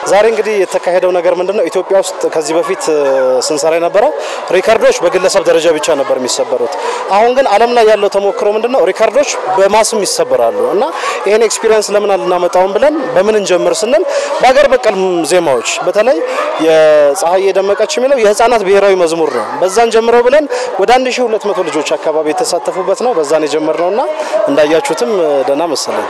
ዛሬ እንግዲህ የተካሄደው ነገር ምንድን ነው? ኢትዮጵያ ውስጥ ከዚህ በፊት ስንሰራ የነበረው ሪከርዶች በግለሰብ ደረጃ ብቻ ነበር የሚሰበሩት። አሁን ግን ዓለም ላይ ያለው ተሞክሮ ምንድን ነው? ሪከርዶች በማስም ይሰበራሉ እና ይህን ኤክስፒሪየንስ ለምን አልናመጣውም ብለን በምን እንጀምር ስንል በሀገር በቀል ዜማዎች በተለይ የፀሐይ የደመቀች የሚለው የህፃናት ብሔራዊ መዝሙር ነው። በዛን ጀምረው ብለን ወደ 1200 ልጆች አካባቢ የተሳተፉበት ነው። በዛን የጀመርነው እና እንዳያችሁትም ደህና መሰለኝ።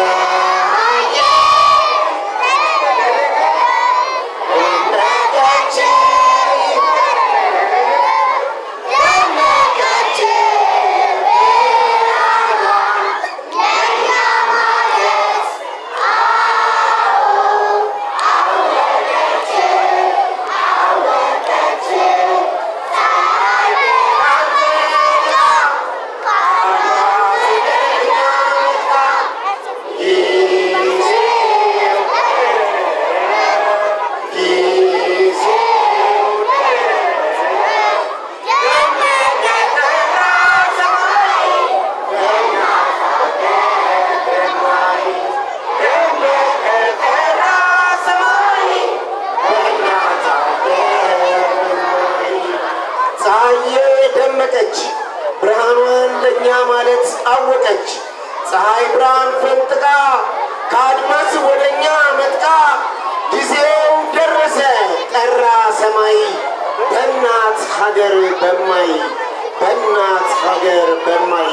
ፀሐዬ ደመቀች፣ ብርሃኗን ለእኛ ማለት አወቀች። ፀሐይ ብርሃን ፈንጥቃ ከአድማስ ወደ እኛ መጥቃ፣ ጊዜው ደረሰ ጠራ ሰማይ በእናት ሀገር በማይ በእናት ሀገር በማይ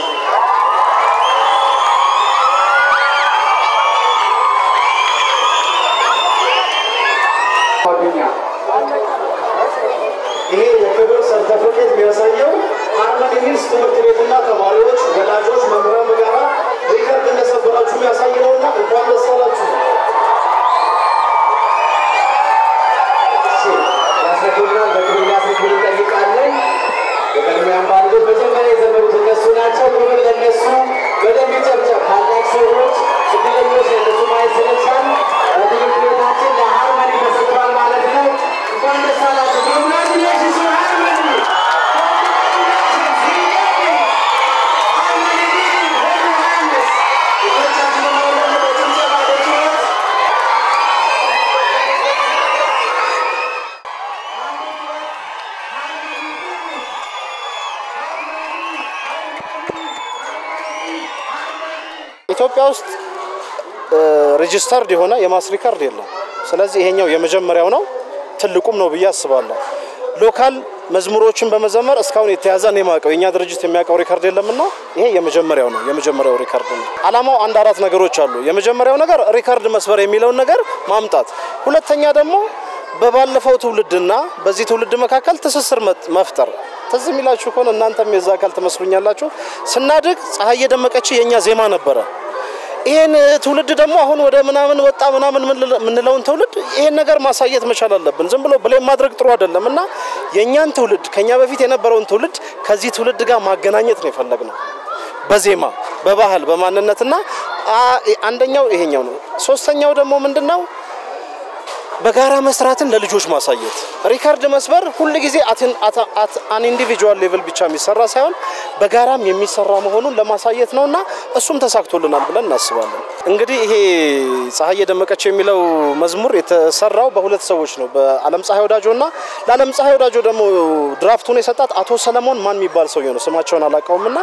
ይሄ የክብር ሰርተፍኬት የሚያሳየው ሃርመኒ ሂልስ ትምህርት ቤትና ተማሪዎች፣ ወላጆች፣ መምህራን በጋራ ሪከርድ እንደሰበራችሁ የሚያሳይ ነውና እንኳን ደስ አላችሁ። ያስረክቡናል። በክብር ሊያስረክቡ እንጠይቃለን። የቀድሞያን ባንዶች መጀመሪያ የዘመሩት እነሱ ናቸው። ክብር ለእነሱ። በደንብ ይጨብጨብ። ታላቅ ሰዎች፣ እድለኞች ለእነሱ ማየት ስለቻል በትምህርት ቤታችን ለሃርመኒ ተሰጥቷል ማለት ነው። እንኳን ደስ አላችሁ። ኮንግራቹሌሽንስ ቱ ሃርመኒ። ኮንግራቹሌሽንስ ሃርመኒ ዲድ ሆሊ ዮሐንስ ልጆቻችንን መውለድ በጭብጨባ በጩኸት ኢትዮጵያ ውስጥ ሬጂስተርድ የሆነ የማስ ሪካርድ የለም። ስለዚህ ይሄኛው የመጀመሪያው ነው፣ ትልቁም ነው ብዬ አስባለሁ። ሎካል መዝሙሮችን በመዘመር እስካሁን የተያዘ እኔ የማውቀው የእኛ ድርጅት የሚያውቀው ሪካርድ የለምና ይሄ የመጀመሪያው ነው፣ የመጀመሪያው ሪካርድ ነው። አላማው አንድ አራት ነገሮች አሉ። የመጀመሪያው ነገር ሪካርድ መስበር የሚለውን ነገር ማምጣት፣ ሁለተኛ ደግሞ በባለፈው ትውልድና በዚህ ትውልድ መካከል ትስስር መት- መፍጠር። ትዝ የሚላችሁ ከሆነ እናንተም የዛ አካል ትመስሉኛላችሁ። ስናድግ ፀሐይ የደመቀች የእኛ ዜማ ነበረ። ይሄን ትውልድ ደግሞ አሁን ወደ ምናምን ወጣ ምናምን የምንለውን ትውልድ ይሄን ነገር ማሳየት መቻል አለብን። ዝም ብሎ ብሌም ማድረግ ጥሩ አይደለም እና የእኛን ትውልድ ከኛ በፊት የነበረውን ትውልድ ከዚህ ትውልድ ጋር ማገናኘት ነው የፈለግነው በዜማ በባህል በማንነትና አ- አንደኛው ይሄኛው ነው። ሶስተኛው ደግሞ ምንድን ነው? በጋራ መስራትን ለልጆች ማሳየት። ሪካርድ መስበር ሁል ጊዜ አን ኢንዲቪጁዋል ሌቭል ብቻ የሚሰራ ሳይሆን በጋራም የሚሰራ መሆኑን ለማሳየት ነውና እሱም ተሳክቶልናል ብለን እናስባለን። እንግዲህ ይሄ ፀሐይ የደመቀች የሚለው መዝሙር የተሰራው በሁለት ሰዎች ነው፣ በአለም ፀሐይ ወዳጆና ለአለም ፀሐይ ወዳጆ ደግሞ ድራፍቱን የሰጣት አቶ ሰለሞን ማን የሚባል ሰውዬ ነው፣ ስማቸውን አላውቀውምና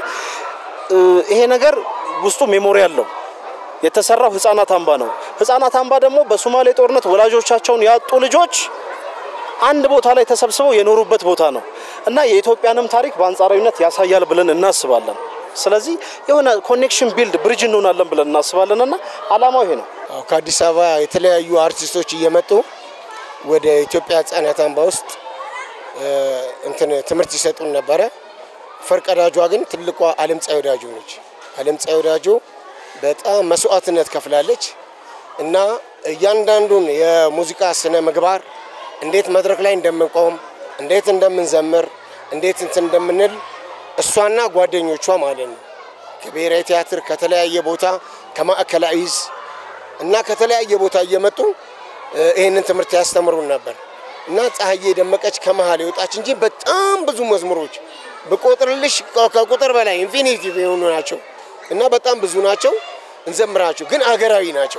ይሄ ነገር ውስጡ ሜሞሪ አለው። የተሰራው ህፃናት አምባ ነው። ህፃናት አምባ ደግሞ በሶማሌ ጦርነት ወላጆቻቸውን ያጡ ልጆች አንድ ቦታ ላይ ተሰብስበው የኖሩበት ቦታ ነው እና የኢትዮጵያንም ታሪክ በአንጻራዊነት ያሳያል ብለን እናስባለን። ስለዚህ የሆነ ኮኔክሽን ቢልድ ብሪጅ እንሆናለን ብለን እናስባለን እና አላማው ይሄ ነው። አዎ፣ ከአዲስ አበባ የተለያዩ አርቲስቶች እየመጡ ወደ ኢትዮጵያ ህጻናት አምባ ውስጥ እ፣ እንትን ትምህርት ይሰጡን ነበረ። ፈርቀዳጇ ግን ትልቋ አለም ፀሐይ ወዳጆ ነች። አለም ፀሐይ ወዳጆ በጣም መስዋዕትነት ከፍላለች እና እያንዳንዱን የሙዚቃ ስነ ምግባር እንዴት መድረክ ላይ እንደምንቆም፣ እንዴት እንደምንዘምር፣ እንዴት እንትን እንደምንል እሷና ጓደኞቿ ማለት ነው ከብሔራዊ ቲያትር ከተለያየ ቦታ ከማዕከላዊ ዕዝ እና ከተለያየ ቦታ እየመጡ እ፣ ይህንን ትምህርት ያስተምሩን ነበር እና ፀሐዬ ደመቀች ከመሀል የወጣች እንጂ በጣም ብዙ መዝሙሮች ብቆጥርልሽ ከ- ከቁጥር በላይ ኢንፊኒቲቭ የሆኑ ናቸው እና በጣም ብዙ ናቸው። እንዘምራቸው ግን አገራዊ ናቸው።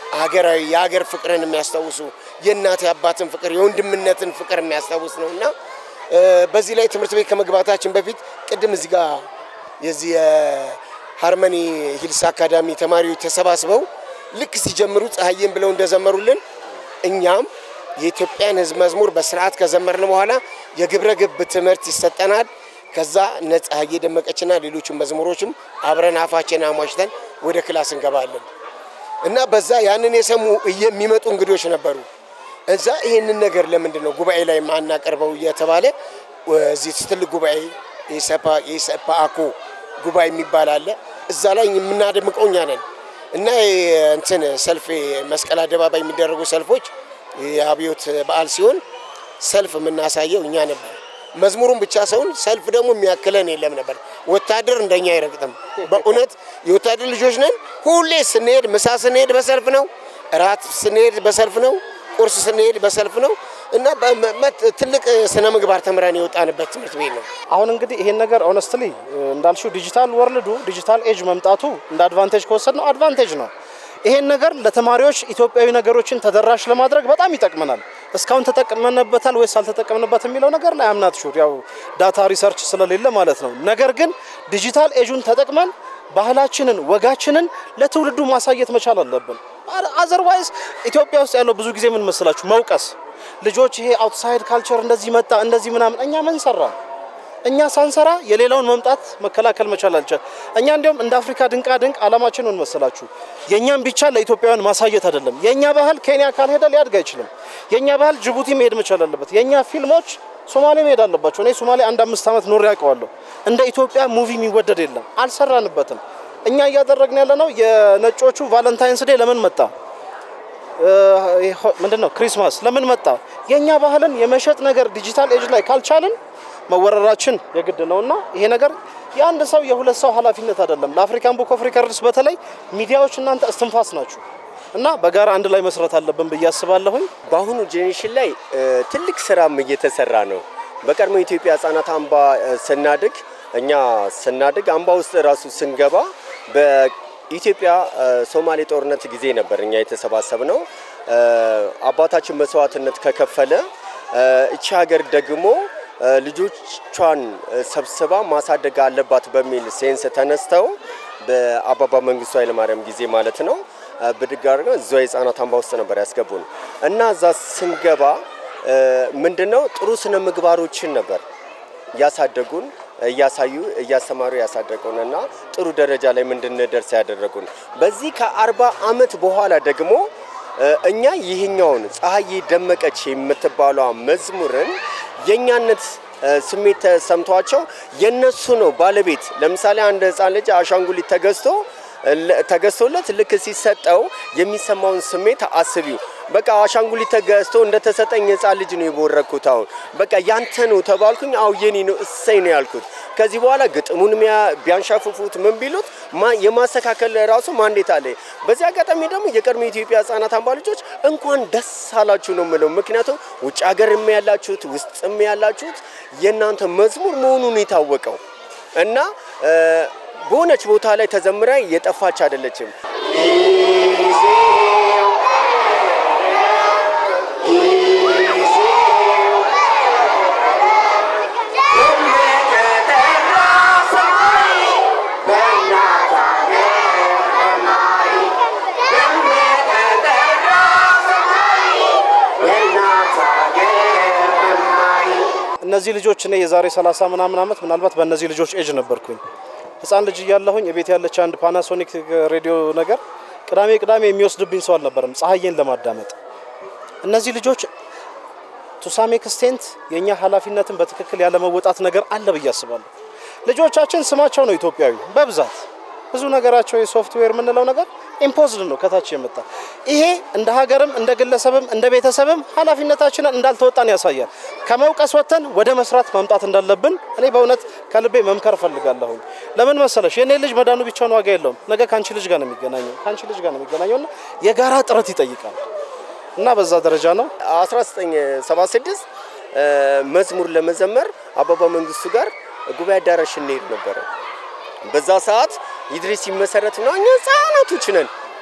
አገራዊ የሀገር ፍቅርን የሚያስታውሱ የእናት የአባትን ፍቅር የወንድምነትን ፍቅር የሚያስታውስ ነው እና በዚህ ላይ ትምህርት ቤት ከመግባታችን በፊት ቅድም እዚህ ጋር የዚህ የሃርመኒ ሂልስ አካዳሚ ተማሪዎች ተሰባስበው ልክ ሲጀምሩ ፀሐዬን ብለው እንደዘመሩልን እኛም የኢትዮጵያን ሕዝብ መዝሙር በስርዓት ከዘመርን በኋላ የግብረ ገብ ትምህርት ይሰጠናል። ከዛ እነ ፀሐዬ ደመቀችና ሌሎቹ መዝሙሮችም አብረን አፋችን አሟሽተን ወደ ክላስ እንገባለን እና በዛ ያንን የሰሙ የሚመጡ እንግዶች ነበሩ። እዛ ይህንን ነገር ለምንድን ነው ጉባኤ ላይ ማናቀርበው እየተባለ እዚህ ትልቅ ጉባኤ የሰፓ አኮ ጉባኤ የሚባል አለ። እዛ ላይ የምናደምቀው እኛ ነን እና እንትን ሰልፍ መስቀል አደባባይ የሚደረጉ ሰልፎች የአብዮት በዓል ሲሆን ሰልፍ የምናሳየው እኛ ነበር። መዝሙሩን ብቻ ሰውን ሰልፍ ደግሞ የሚያክለን የለም ነበር። ወታደር እንደኛ አይረግጥም። በእውነት የወታደር ልጆች ነን። ሁሌ ስንሄድ ምሳ ስንሄድ በሰልፍ ነው፣ እራት ስንሄድ በሰልፍ ነው፣ ቁርስ ስንሄድ በሰልፍ ነው እና ትልቅ ስነ ምግባር ተምረን የወጣንበት ትምህርት ቤት ነው። አሁን እንግዲህ ይሄን ነገር ኦነስትሊ እንዳልሽው ዲጂታል ወርልዱ ዲጂታል ኤጅ መምጣቱ እንደ አድቫንቴጅ ከወሰድ ነው አድቫንቴጅ ነው። ይሄን ነገር ለተማሪዎች ኢትዮጵያዊ ነገሮችን ተደራሽ ለማድረግ በጣም ይጠቅመናል። እስካሁን ተጠቅመንበታል ወይስ አልተጠቀምንበት የሚለው ነገር ላይ አምናት ሹር ያው ዳታ ሪሰርች ስለሌለ ማለት ነው። ነገር ግን ዲጂታል ኤጁን ተጠቅመን ባህላችንን፣ ወጋችንን ለትውልዱ ማሳየት መቻል አለብን። አዘርዋይዝ ኢትዮጵያ ውስጥ ያለው ብዙ ጊዜ ምን መስላችሁ መውቀስ ልጆች ይሄ አውትሳይድ ካልቸር እንደዚህ መጣ እንደዚህ ምናምን እኛ ምን ሰራ እኛ ሳንሰራ የሌላውን መምጣት መከላከል መቻል አልቻል። እኛ እንዲያውም እንደ አፍሪካ ድንቃ ድንቅ አላማችን ምን መሰላችሁ? የእኛም ብቻ ለኢትዮጵያውያን ማሳየት አይደለም። የእኛ ባህል ኬንያ ካልሄደ ሊያድግ አይችልም። የእኛ ባህል ጅቡቲ መሄድ መቻል አለበት። የእኛ ፊልሞች ሶማሌ መሄድ አለባቸው። እኔ ሶማሌ አንድ አምስት ዓመት ኖሬ ያውቀዋለሁ። እንደ ኢትዮጵያ ሙቪ የሚወደድ የለም። አልሰራንበትም። እኛ እያደረግን ያለ ነው። የነጮቹ ቫለንታይንስ ዴ ለምን መጣ? ምንድን ነው ክሪስማስ ለምን መጣ? የእኛ ባህልን የመሸጥ ነገር ዲጂታል ኤጅ ላይ ካልቻልን መወረራችን የግድ ነው እና ይሄ ነገር የአንድ ሰው የሁለት ሰው ኃላፊነት አይደለም። ለአፍሪካን ቡክ ኦፍ ሪከርድስ በተለይ ሚዲያዎች እናንተ እስትንፋስ ናችሁ እና በጋራ አንድ ላይ መስራት አለብን ብዬ አስባለሁኝ። በአሁኑ ጄኔሬሽን ላይ ትልቅ ስራም እየተሰራ ነው። በቀድሞ ኢትዮጵያ ህጻናት አምባ ስናድግ እኛ ስናድግ አምባ ውስጥ ራሱ ስንገባ በኢትዮጵያ ሶማሌ ጦርነት ጊዜ ነበር እኛ የተሰባሰብ ነው። አባታችን መስዋዕትነት ከከፈለ እቺ ሀገር ደግሞ ልጆቿን ሰብስባ ማሳደግ አለባት በሚል ሴንስ ተነስተው በአባባ መንግስቱ ኃይለማርያም ጊዜ ማለት ነው ብድግ አድርገው እዚያ የህፃናት አምባ ውስጥ ነበር ያስገቡን እና እዛ ስንገባ ምንድነው ጥሩ ስነ ምግባሮችን ነበር ያሳደጉን እያሳዩ እያስተማሩ ያሳደጉን እና ጥሩ ደረጃ ላይ እንድንደርስ ያደረጉን። በዚህ ከአርባ አመት በኋላ ደግሞ እኛ ይህኛውን ፀሐዬ ደመቀች የምትባሏ መዝሙርን የእኛነት ስሜት ተሰምቷቸው የነሱ ነው ባለቤት። ለምሳሌ አንድ ህፃን ልጅ አሻንጉሊት ተገዝቶ ተገዝቶለት ልክ ሲሰጠው የሚሰማውን ስሜት አስቢው። በቃ አሻንጉሊት ተገዝቶ እንደተሰጠኝ ህፃን ልጅ ነው የቦረኩት። አሁን በቃ ያንተ ነው ተባልኩኝ። አው የኔ ነው እሰይ ነው ያልኩት። ከዚህ በኋላ ግጥሙን ቢያንሻፍፉት ምን ቢሉት የማስተካከል ራሱ ማንዴት አለ። በዚህ አጋጣሚ ደግሞ የቀድሞ የኢትዮጵያ ህጻናት አምባ ልጆች እንኳን ደስ አላችሁ ነው የምለው። ምክንያቱም ውጭ ሀገርም ያላችሁት ውስጥም ያላችሁት የእናንተ መዝሙር መሆኑን የታወቀው እና በሆነች ቦታ ላይ ተዘምራ የጠፋች አይደለችም። እነዚህ ልጆች እኔ የዛሬ 30 ምናምን ዓመት ምናልባት በእነዚህ ልጆች ኤጅ ነበርኩኝ። ህፃን ልጅ እያለሁኝ ቤት ያለች አንድ ፓናሶኒክ ሬዲዮ ነገር ቅዳሜ ቅዳሜ የሚወስድብኝ ሰው አልነበረም ፀሐዬን ለማዳመጥ። እነዚህ ልጆች ቱሳም ኤክስቴንት የእኛ ኃላፊነትን በትክክል ያለመወጣት ነገር አለ ብዬ አስባለሁ። ልጆቻችን ስማቸው ነው ኢትዮጵያዊ በብዛት ብዙ ነገራቸው የሶፍትዌር የምንለው ነገር ኢምፖዝድ ነው ከታች የመጣ ይሄ እንደ ሀገርም እንደ ግለሰብም እንደ ቤተሰብም ኃላፊነታችንን እንዳልተወጣን ያሳያል። ከመውቀስ ወጥተን ወደ መስራት ማምጣት እንዳለብን እኔ በእውነት ከልቤ መምከር እፈልጋለሁኝ። ለምን መሰለሽ የእኔ ልጅ መዳኑ ብቻውን ዋጋ የለውም። ነገ ከአንቺ ልጅ ጋር ነው የሚገናኘው ከአንቺ ልጅ ጋር ነው የሚገናኘው እና የጋራ ጥረት ይጠይቃል እና በዛ ደረጃ ነው 1976 መዝሙር ለመዘመር አበባ መንግስቱ ጋር ጉባኤ አዳራሽ እንሄድ ነበረ። በዛ ሰዓት ይድሪስ ሲመሰረት ነው እኛ ህጻናቶች ነን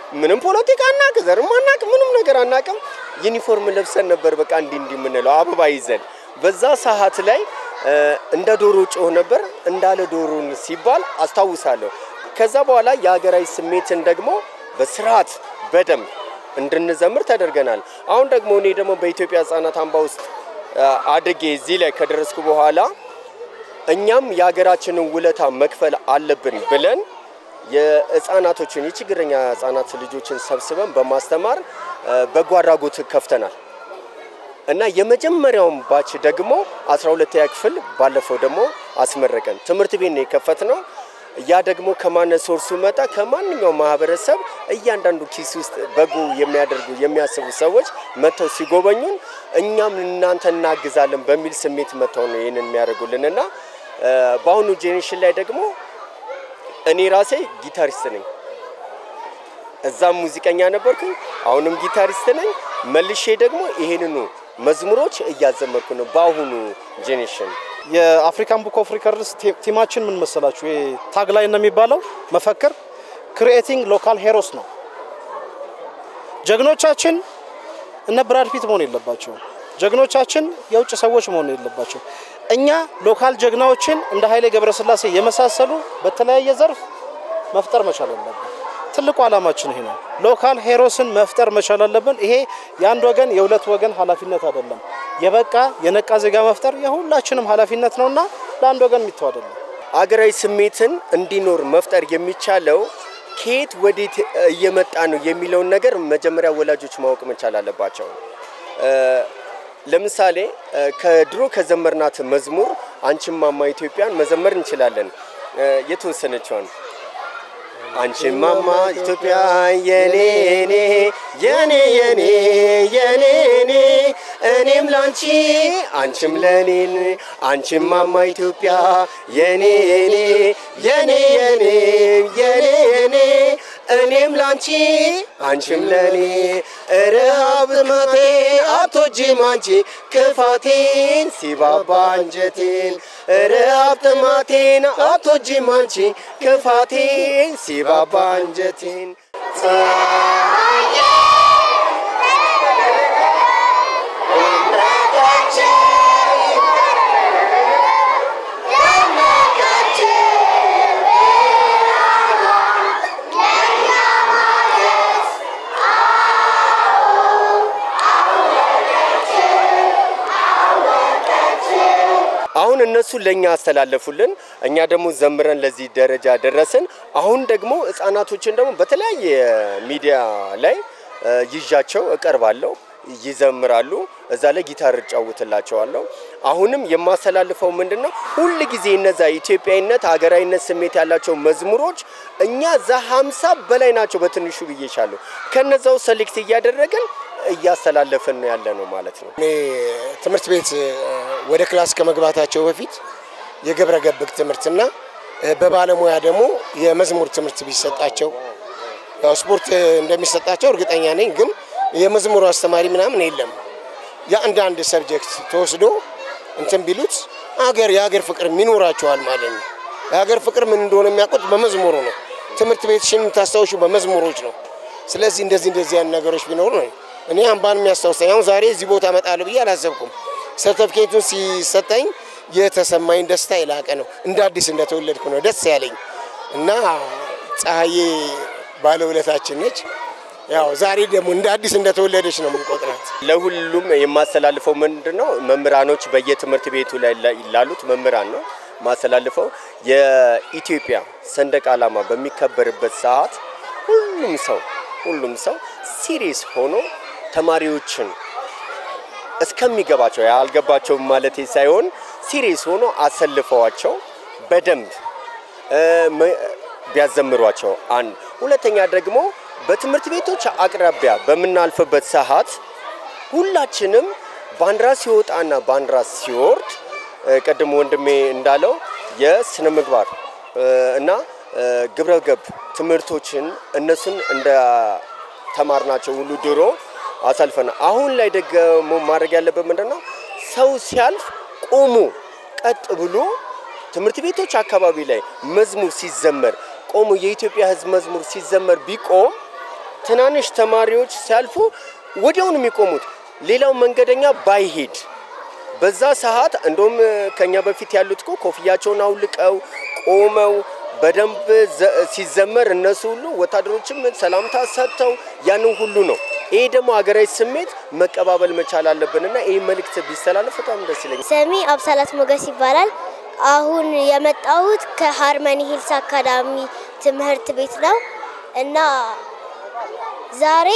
ምንም ፖለቲካ አናቅ፣ ዘርም አናቅ፣ ምንም ነገር አናቅም። ዩኒፎርም ለብሰን ነበር በቃ እንዲህ እንዲህ የምንለው አበባ ይዘን በዛ ሰዓት ላይ እንደ ዶሮ ጮህ ነበር እንዳለ ዶሮን ሲባል አስታውሳለሁ። ከዛ በኋላ የሀገራዊ ስሜትን ደግሞ በስርዓት በደንብ እንድንዘምር ተደርገናል። አሁን ደግሞ እኔ ደግሞ በኢትዮጵያ ሕጻናት አምባ ውስጥ አድጌ እዚህ ላይ ከደረስኩ በኋላ እኛም የሀገራችንን ውለታ መክፈል አለብን ብለን የህፃናቶችን የችግረኛ ህጻናት ልጆችን ሰብስበን በማስተማር በጎ አድራጎት ከፍተናል እና የመጀመሪያውን ባች ደግሞ 12ኛ ክፍል ባለፈው ደግሞ አስመረቀን። ትምህርት ቤት ነው የከፈትነው። ያ ደግሞ ከማነ ሶርሱ መጣ። ከማንኛውም ማህበረሰብ እያንዳንዱ ኪስ ውስጥ በጎ የሚያደርጉ የሚያስቡ ሰዎች መጥተው ሲጎበኙን እኛም እናንተ እናግዛለን በሚል ስሜት መጥተው ነው ይህንን የሚያደርጉልን እና በአሁኑ ጄኔሬሽን ላይ ደግሞ እኔ ራሴ ጊታሪስት ነኝ። እዛም ሙዚቀኛ ነበርኩኝ፣ አሁንም ጊታሪስት ነኝ። መልሼ ደግሞ ይሄንኑ መዝሙሮች እያዘመርኩ ነው በአሁኑ ጄኔሬሽን። የአፍሪካን ቡክ ኦፍ ሪከርድስ ቲማችን ምን መሰላችሁ? ይሄ ታግላይ ነው የሚባለው መፈክር ክሪኤቲንግ ሎካል ሄሮስ ነው። ጀግኖቻችን እነ ብራድ ፒት መሆን የለባቸው። ጀግኖቻችን የውጭ ሰዎች መሆን የለባቸው። እኛ ሎካል ጀግናዎችን እንደ ኃይሌ ገብረስላሴ የመሳሰሉ በተለያየ ዘርፍ መፍጠር መቻል አለብን። ትልቁ ዓላማችን ይሄ ነው። ሎካል ሄሮስን መፍጠር መቻል አለብን። ይሄ የአንድ ወገን የሁለት ወገን ኃላፊነት አይደለም። የበቃ የነቃ ዜጋ መፍጠር የሁላችንም ኃላፊነት ነውና ለአንድ ወገን የሚተው አይደለም። አገራዊ ስሜትን እንዲኖር መፍጠር የሚቻለው ከየት ወዴት እየመጣ ነው የሚለውን ነገር መጀመሪያ ወላጆች ማወቅ መቻል አለባቸው። ለምሳሌ ከድሮ ከዘመርናት መዝሙር አንቺን ማማ ኢትዮጵያን መዘመር እንችላለን። የተወሰነችዋን አንቺን ማማ ኢትዮጵያ የኔ ኔ የኔ የኔ የኔ ኔ እኔም ላንቺ አንቺም ለኔን አንቺን ማማ ኢትዮጵያ የኔ ኔ የኔ የኔ የኔ የኔ እኔም ላንቺ አንቺም ለኔ ረሃብ ጥማቴን አትወጂም አንቺ ክፋቴን ሲባባ አንጀቴን ረሃብ ጥማቴን አትወጂም አንቺ ክፋቴን ሲባባ አንጀቴን አሁን እነሱ ለኛ አስተላለፉልን፣ እኛ ደግሞ ዘምረን ለዚህ ደረጃ ደረስን። አሁን ደግሞ ህጻናቶችን ደግሞ በተለያየ ሚዲያ ላይ ይዣቸው እቀርባለሁ፣ ይዘምራሉ። እዛ ላይ ጊታር እጫውትላቸዋለሁ። አሁንም የማስተላልፈው ምንድን ነው? ሁል ጊዜ እነዛ ኢትዮጵያዊነት፣ ሀገራዊነት ስሜት ያላቸው መዝሙሮች እኛ እዛ ሀምሳ በላይ ናቸው በትንሹ ብዬሻለሁ። ከነዛው ሰሌክት እያደረግን እያስተላለፍን ነው ያለ ነው ማለት ነው። እኔ ትምህርት ቤት ወደ ክላስ ከመግባታቸው በፊት የግብረ ገብ ትምህርትና በባለሙያ ደግሞ የመዝሙር ትምህርት ቢሰጣቸው ያው ስፖርት እንደሚሰጣቸው እርግጠኛ ነኝ። ግን የመዝሙሩ አስተማሪ ምናምን የለም። የአንዳንድ ሰብጀክት ተወስዶ እንትን ቢሉት አገር የሀገር ፍቅር ይኖራቸዋል ማለት ነው። የሀገር ፍቅር ምን እንደሆነ የሚያውቁት በመዝሙሩ ነው። ትምህርት ቤትሽን የምታስታውሹ በመዝሙሮች ነው። ስለዚህ እንደዚህ እንደዚህ ያን ነገሮች ቢኖሩ ነው እኔ አምባን የሚያስታውሰኝ አሁን ዛሬ እዚህ ቦታ እመጣለሁ ብዬ አላሰብኩም። ሰርተፍኬቱን ሲሰጠኝ የተሰማኝ ደስታ የላቀ ነው። እንደ አዲስ እንደተወለድኩ ነው ደስ ያለኝ እና ፀሐዬ ባለውለታችን ነች። ያው ዛሬ ደግሞ እንደ አዲስ እንደተወለደች ነው የምንቆጥራት። ለሁሉም የማስተላልፈው ምንድን ነው መምህራኖች በየትምህርት ቤቱ ላይ ላሉት መምህራን ነው ማስተላልፈው የኢትዮጵያ ሰንደቅ ዓላማ በሚከበርበት ሰዓት ሁሉም ሰው ሁሉም ሰው ሲሪየስ ሆኖ ተማሪዎችን እስከሚገባቸው ያልገባቸው ማለት ሳይሆን ሲሪየስ ሆኖ አሰልፈዋቸው በደንብ ቢያዘምሯቸው አንድ ሁለተኛ ደግሞ በትምህርት ቤቶች አቅራቢያ በምናልፍበት ሰዓት ሁላችንም ባንዲራ ሲወጣና ባንዲራ ሲወርድ ቅድም ወንድሜ እንዳለው የስነ ምግባር እና ግብረ ገብ ትምህርቶችን እነሱን እንደ ተማርናቸው ሁሉ ድሮ አሳልፈን አሁን ላይ ደግሞ ማድረግ ያለበት ምንድን ነው? ሰው ሲያልፍ ቆሙ ቀጥ ብሎ ትምህርት ቤቶች አካባቢ ላይ መዝሙር ሲዘመር ቆሙ የኢትዮጵያ ሕዝብ መዝሙር ሲዘመር ቢቆም ትናንሽ ተማሪዎች ሲያልፉ ወዲያውኑ የሚቆሙት ሌላው መንገደኛ ባይሄድ በዛ ሰዓት እንደውም ከኛ በፊት ያሉት እኮ ኮፍያቸውን አውልቀው ቆመው በደንብ ሲዘመር እነሱ ሁሉ ወታደሮችም ሰላምታ ሰጥተው ያንን ሁሉ ነው። ይሄ ደግሞ ሀገራዊ ስሜት መቀባበል መቻል አለብንና ይህ መልእክት ቢስተላለፍ በጣም ደስ ይለኛል። ስሜ አብሳላት ሞገስ ይባላል። አሁን የመጣሁት ከሃርመኒ ሂልስ አካዳሚ ትምህርት ቤት ነው እና ዛሬ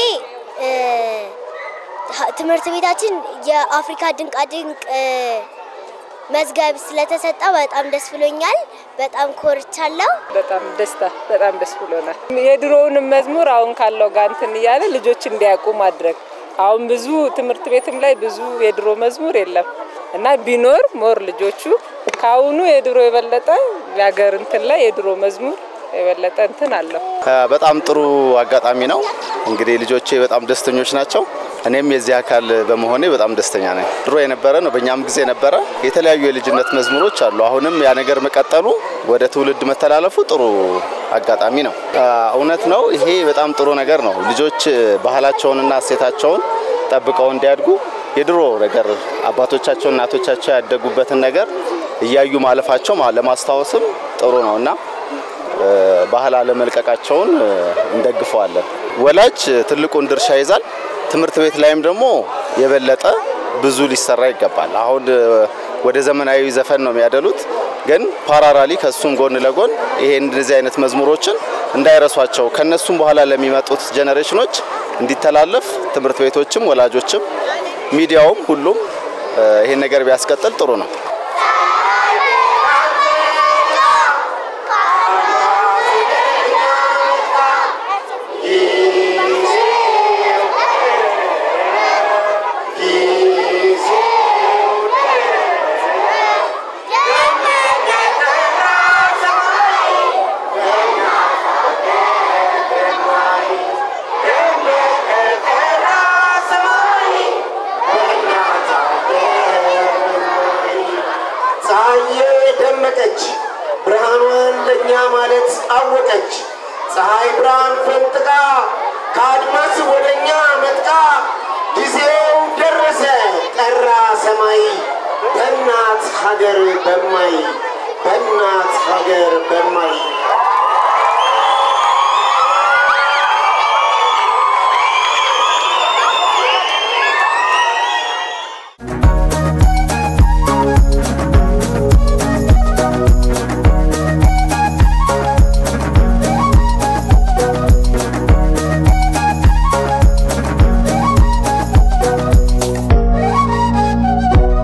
ትምህርት ቤታችን የአፍሪካ ድንቃድንቅ መዝገብ ስለተሰጠ በጣም ደስ ብሎኛል። በጣም ኮርቻለሁ። በጣም ደስታ በጣም ደስ ብሎናል። የድሮውንም መዝሙር አሁን ካለው ጋር እንትን እያለ ልጆች እንዲያውቁ ማድረግ አሁን ብዙ ትምህርት ቤትም ላይ ብዙ የድሮ መዝሙር የለም እና ቢኖር ሞር ልጆቹ ከአሁኑ የድሮ የበለጠ የሀገር እንትን ላይ የድሮ መዝሙር የበለጠ እንትን አለው። በጣም ጥሩ አጋጣሚ ነው። እንግዲህ ልጆቼ በጣም ደስተኞች ናቸው። እኔም የዚህ አካል በመሆኔ በጣም ደስተኛ ነኝ። ድሮ የነበረ ነው፣ በእኛም ጊዜ ነበረ። የተለያዩ የልጅነት መዝሙሮች አሉ። አሁንም ያ ነገር መቀጠሉ ወደ ትውልድ መተላለፉ ጥሩ አጋጣሚ ነው። እውነት ነው። ይሄ በጣም ጥሩ ነገር ነው። ልጆች ባህላቸውንና እሴታቸውን ጠብቀው እንዲያድጉ የድሮ ነገር አባቶቻቸው እናቶቻቸው ያደጉበትን ነገር እያዩ ማለፋቸው ለማስታወስም ጥሩ ነው እና ባህል አለመልቀቃቸውን እንደግፈዋለን። ወላጅ ትልቁን ድርሻ ይዛል። ትምህርት ቤት ላይም ደግሞ የበለጠ ብዙ ሊሰራ ይገባል። አሁን ወደ ዘመናዊ ዘፈን ነው የሚያደሉት፣ ግን ፓራራሊ ከሱም ጎን ለጎን ይሄ እንደዚህ አይነት መዝሙሮችን እንዳይረሷቸው ከነሱም በኋላ ለሚመጡት ጀኔሬሽኖች እንዲተላለፍ ትምህርት ቤቶችም ወላጆችም ሚዲያውም ሁሉም ይሄን ነገር ቢያስቀጥል ጥሩ ነው። ደመቀች፣ ብርሃኗን ለእኛ ማለት አወቀች። ፀሐይ ብርሃን ፈንጥቃ ከአድማስ ወደ እኛ መጥቃ ጊዜው ደረሰ ጠራ ሰማይ በእናት ሀገር በማይ በእናት ሀገር በማይ